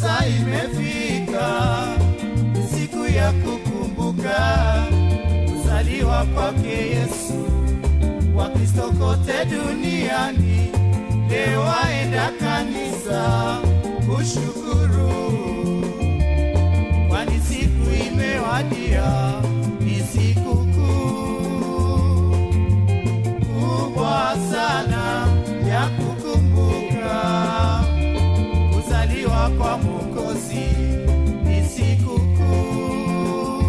Sasa imefika siku ya kukumbuka kuzaliwa kwake Yesu. Wakristo kote duniani leo waenda kanisa kushukuru, kwani siku imewadia, ni siku kuu kubwa sana ya kukumbuka kuzaliwa kwa Mwokozi. Ni siku kuu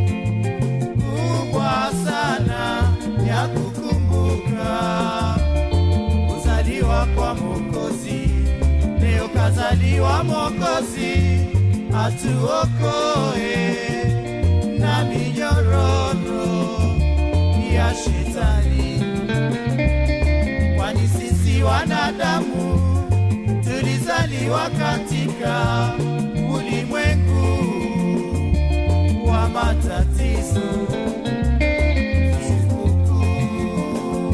kubwa sana ya kukumbuka kuzaliwa kwa Mwokozi. Leo kazaliwa Mwokozi atuokoe na minyororo ya shetani, kwani sisi wanadamu tulizaliwa katika ulimwengu wa matatizo. Sikukuu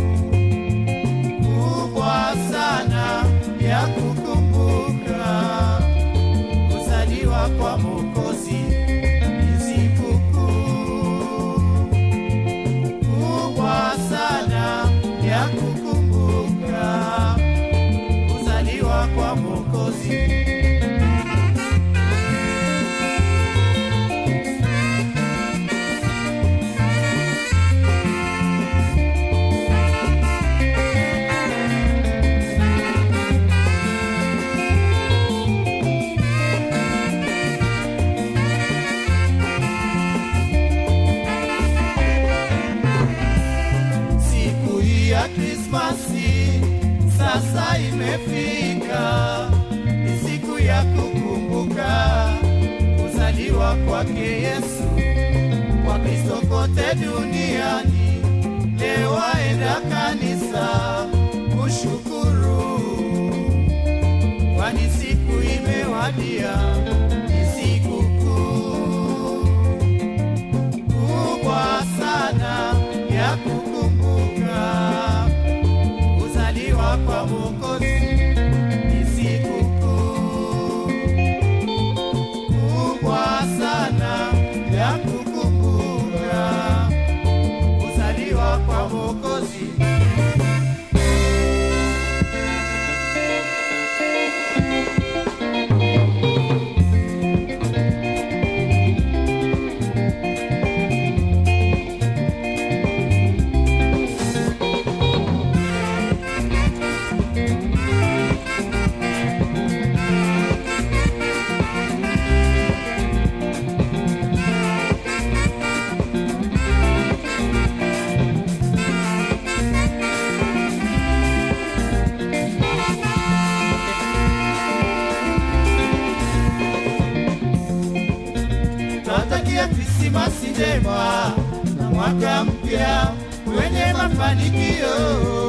kubwa sana ya kukumbuka kuzaliwa kwa Mwokozi. Ni sikukuu kubwa sana ya kukumbuka kuzaliwa kwa Mwokozi. Siku hii ya Krismasi sasa imefika, ni siku ya kukumbuka kuzaliwa kwake Yesu. Wakristo kote duniani leo waenda kanisa kushukuru, kwani siku imewadia, ni siku kuu kubwa sana ya kukumbuka kuzaliwa kwa Mwokozi. Ni siku kuu kubwa sana ya kukumbuka kuzaliwa kwa Mwokozi. Tunatakia Krismasi njema na mwaka mpya wenye mafanikio.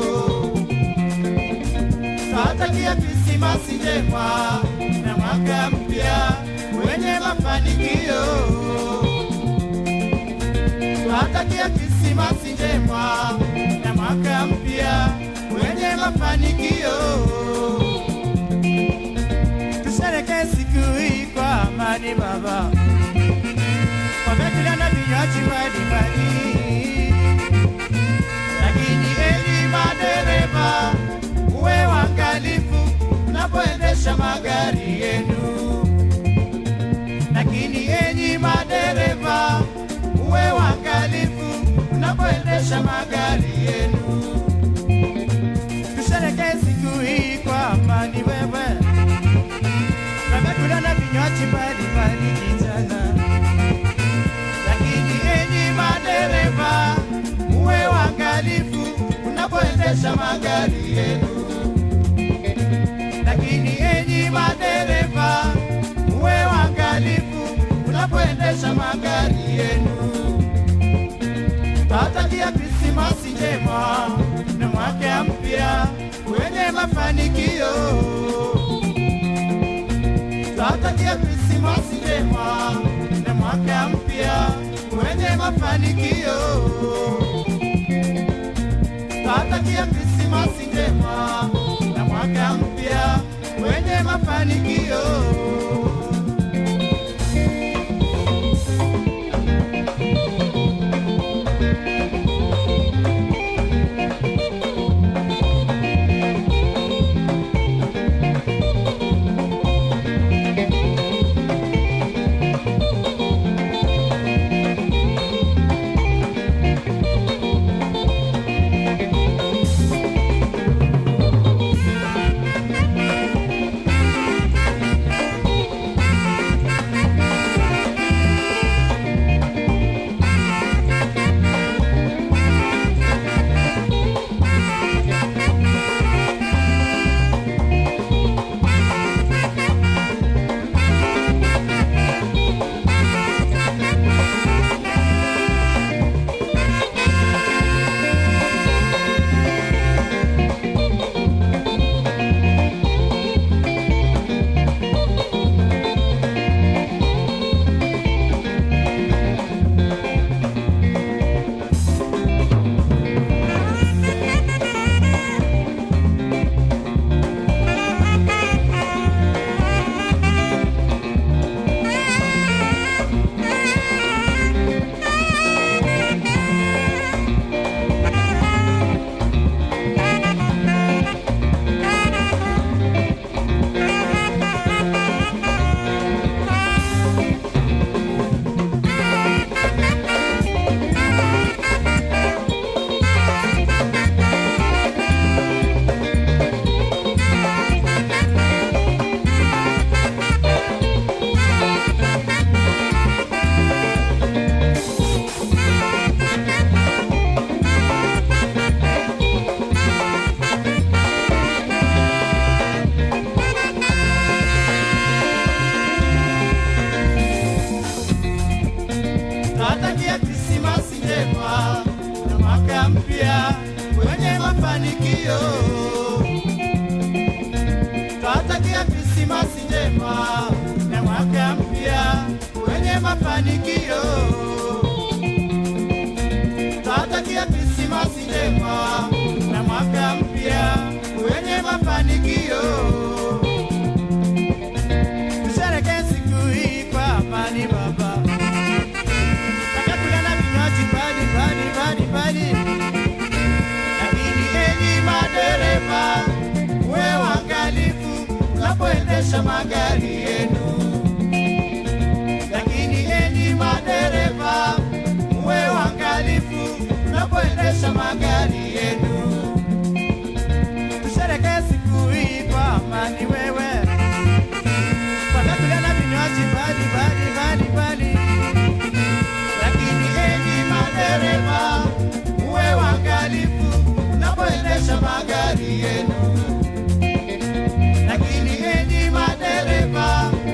Tunatakia Krismasi njema na mwaka mpya wenye mafanikio. Tunatakia Krismasi njema na mwaka mpya wenye mafanikio. Tushereke siku hii kwa amani Baba wamekula na vinywaji mbalimbali, lakini enyi madereva, uwe waangalifu unapoendesha magari yenu. Lakini enyi madereva, uwe waangalifu unapoendesha magari yenu. Tushereke siku hii kwa amani, wewe wamekula na vinywaji mbalimbali kijana lakini enyi madereva, muwe waangalifu unapoendesha magari yenu. Lakini enyi madereva, muwe waangalifu unapoendesha magari yenu. Tawatakia Krismasi njema na mwaka mpya wenye mafanikio. Tawatakia Krismasi njema na mwaka mpya wenye mafanikio. Twatakia Krismasi njema na mwaka mpya wenye mafanikio. mafanikio. Twatakia Krismasi njema na mwaka mpya wenye mafanikio. Tusherehekee siku hii kwa amani Baba, tutakula na vinywaji mbali mbali mbali mbali, lakini enyi madereva, uwe waangalifu unapoendesha magari yenu. Lakini enyi madereva, uwe waangalifu unapoendesha magari yenu. Tusherehekee siku hii kwa amani wewe watakula na vinywaji mbali mbali mbali mbali, lakini enyi madereva, uwe waangalifu unapoendesha magari yenu. Lakini enyi madereva,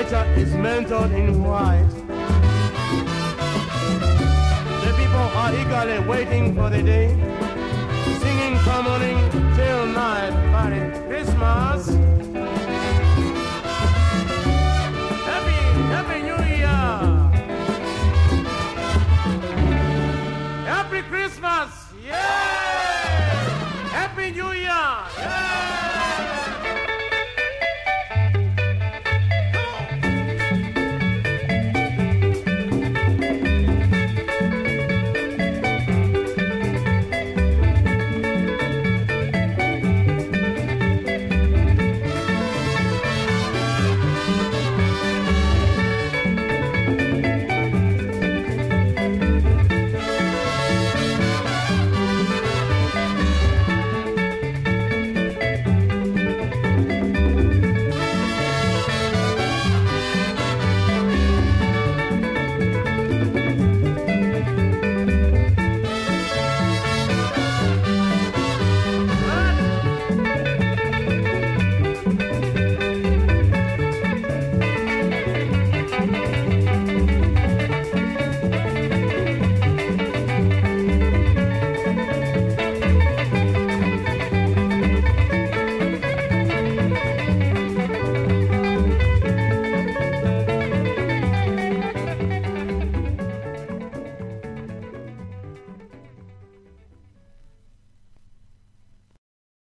preacher is mentored in white. The people are eagerly waiting for the day, singing come morning till night, Merry Christmas.